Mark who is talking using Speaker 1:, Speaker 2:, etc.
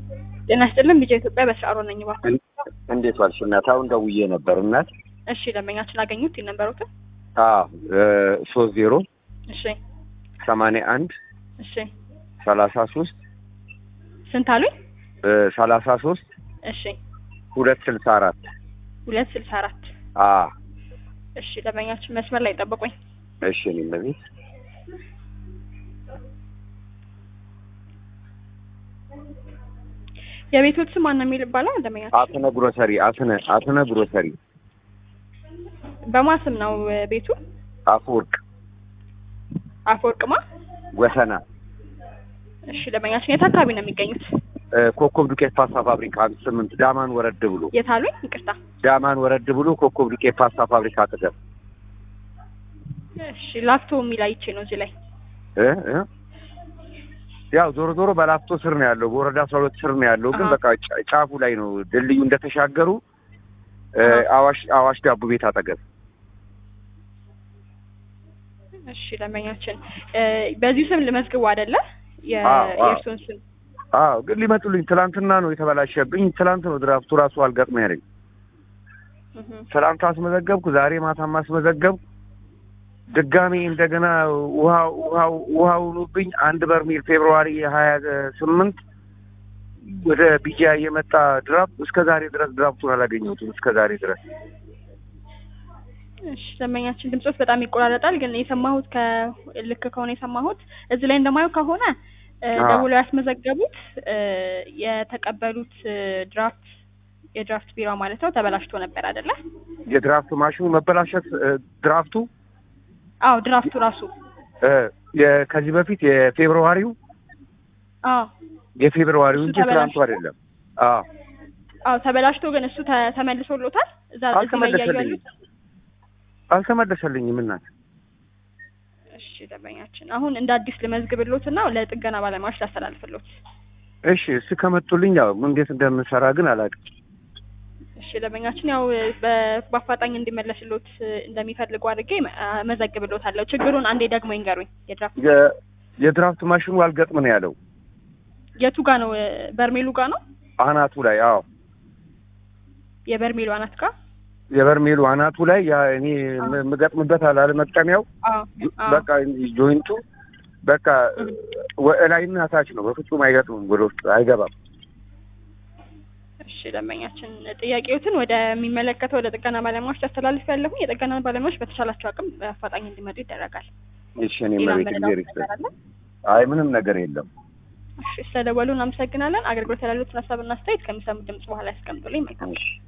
Speaker 1: ጤና ይስጥልን ቢጃ ኢትዮጵያ በስራሮ ነኝ እባክዎ።
Speaker 2: እንዴት ዋልሽ እናት? አሁን ደውዬ ነበር እናት።
Speaker 1: እሺ ደንበኛችን አገኙት የነበሩትን?
Speaker 2: አዎ ሶስት ዜሮ
Speaker 1: እሺ
Speaker 2: ሰማንያ አንድ
Speaker 1: እሺ
Speaker 2: ሰላሳ ሶስት
Speaker 1: ስንት አሉኝ?
Speaker 2: ሰላሳ ሶስት
Speaker 1: እሺ
Speaker 2: ሁለት ስልሳ አራት
Speaker 1: ሁለት ስልሳ አራት
Speaker 2: አዎ
Speaker 1: እሺ ደንበኛችን መስመር ላይ ጠብቁኝ።
Speaker 2: እሺ እኔም በቤት
Speaker 1: የቤቶት ስም ማን ነው የሚል ይባላል? ደንበኛችን
Speaker 2: አትነ ግሮሰሪ አትነ አትነ ግሮሰሪ
Speaker 1: በማን ስም ነው ቤቱ?
Speaker 2: አፈወርቅ
Speaker 1: አፈወርቅማ።
Speaker 2: ወሰና
Speaker 1: እሺ ደንበኛችን የት አካባቢ ነው የሚገኙት?
Speaker 2: ኮከብ ዱቄት ፓስታ ፋብሪካ አንድ ስምንት ዳማን ወረድ ብሎ
Speaker 1: የት አሉኝ? ይቅርታ።
Speaker 2: ዳማን ወረድ ብሎ ኮከብ ዱቄት ፓስታ ፋብሪካ አጠገብ
Speaker 1: እሺ ላፍቶ የሚል አይቼ ነው እዚህ ላይ
Speaker 2: እ እ ያው ዞሮ ዞሮ በላፍቶ ስር ነው ያለው፣ በወረዳ አስራ ሁለት ስር ነው ያለው። ግን
Speaker 1: አሃ።
Speaker 2: በቃ ጫ- ጫፉ ላይ ነው ድልድዩ እንደተሻገሩ እ
Speaker 1: አሃ።
Speaker 2: አዋሽ አዋሽ ዳቦ ቤት አጠገብ
Speaker 1: እሺ ደንበኛችን እ በዚሁ ስም ልመዝግቡ አይደለ? የ-
Speaker 2: አዎ፣ አዎ።
Speaker 1: የእርሱን ስም
Speaker 2: አዎ ግን ሊመጡልኝ ትላንትና ነው የተበላሸብኝ። ትላንት ነው ድራፍቱ ራሱ አልገጥም ያለኝ።
Speaker 1: እህ።
Speaker 2: ትላንት አስመዘገብኩ፣ ዛሬ ማታም አስመዘገብኩ። ድጋሜ እንደገና ውሃ ውሃው ውሃው ሆኖብኝ አንድ በርሜል ፌብሩዋሪ ሀያ ስምንት ወደ ቢጃ የመጣ ድራፍት እስከ ዛሬ ድረስ ድራፍቱን አላገኘሁትም። እስከ ዛሬ ድረስ
Speaker 1: እሺ ደንበኛችን ድምጾች በጣም ይቆራረጣል። ግን የሰማሁት ከልክ ከሆነ የሰማሁት እዚህ ላይ እንደማየው ከሆነ እ
Speaker 2: አዎ።
Speaker 1: ደውለው ያስመዘገቡት እ የተቀበሉት እ ድራፍት የድራፍት ቢራ ማለት ነው ተበላሽቶ ነበር አይደለ?
Speaker 2: የድራፍት ማሽኑ መበላሸት እ ድራፍቱ
Speaker 1: አዎ ድራፍቱ ራሱ
Speaker 2: እ የ- ከዚህ በፊት የፌብሩዋሪው
Speaker 1: አዎ
Speaker 2: የፌብሩዋሪው
Speaker 1: እሱ
Speaker 2: እንጂ ትላንቱ
Speaker 1: ተበላሽቶ?
Speaker 2: አይደለም። አዎ
Speaker 1: አዎ ተበላሽቶ ግን እሱ ተ- ተመልሶሎታል። እዛ እዚህ ላይ እያዩ
Speaker 2: አልተመለሰልኝም
Speaker 1: ያሉት
Speaker 2: አልተመለሰልኝም እናት
Speaker 1: እሺ ደንበኛችን አሁን እንደ አዲስ ልመዝግብሎት እና ለጥገና ባለሙያዎች ላስተላልፍሎት።
Speaker 2: እሺ እሱ ከመጡልኝ ያው እንዴት እንደምሰራ ግን አላውቅም።
Speaker 1: እሺ ደንበኛችን ያው በ- በአፋጣኝ እንዲመለስሎት እ እንደሚፈልጉ አድርጌ አ- መዘግብሎታለሁ። ችግሩን አንዴ ደግሞ ይንገሩኝ። የድራፍት
Speaker 2: የ- የድራፍት ማሽኑ አልገጥም ነው ያለው
Speaker 1: የቱ ጋ ነው? እ በርሜሉ ጋ ነው?
Speaker 2: አናቱ ላይ አዎ
Speaker 1: የበርሜሉ አናት ጋ?
Speaker 2: የበርሜሉ አናቱ ላይ ያ እኔ ም- የምገጥምበት አላለ መቅጠሚያው
Speaker 1: አዎ አዎ።
Speaker 2: በቃ ጆይንቱ በቃ ወ- ላይና ታች ነው። በፍጹም አይገጥምም፣ ወደ ውስጥ አይገባም።
Speaker 1: እሺ ደንበኛችን ጥያቄዎትን ወደሚመለከተው ወደ ጥገና ባለሙያዎች ታስተላልፍ ያለሁ የጥገና ባለሙያዎች በተቻላቸው አቅም በአፋጣኝ እንዲመጡ ይደረጋል።
Speaker 2: እሺ እኔ
Speaker 1: ሌላ
Speaker 2: መቤት
Speaker 1: መረዳት
Speaker 2: ጊዜ
Speaker 1: ነገር አለ?
Speaker 2: አይ ምንም ነገር የለም።
Speaker 1: እሺ ስለደወሉ እናመሰግናለን። አገልግሎት ያላሉትን ሀሳብና አስተያየት ከሚሰሙት ድምጽ በኋላ ያስቀምጡልኝ። መልካም
Speaker 2: እሺ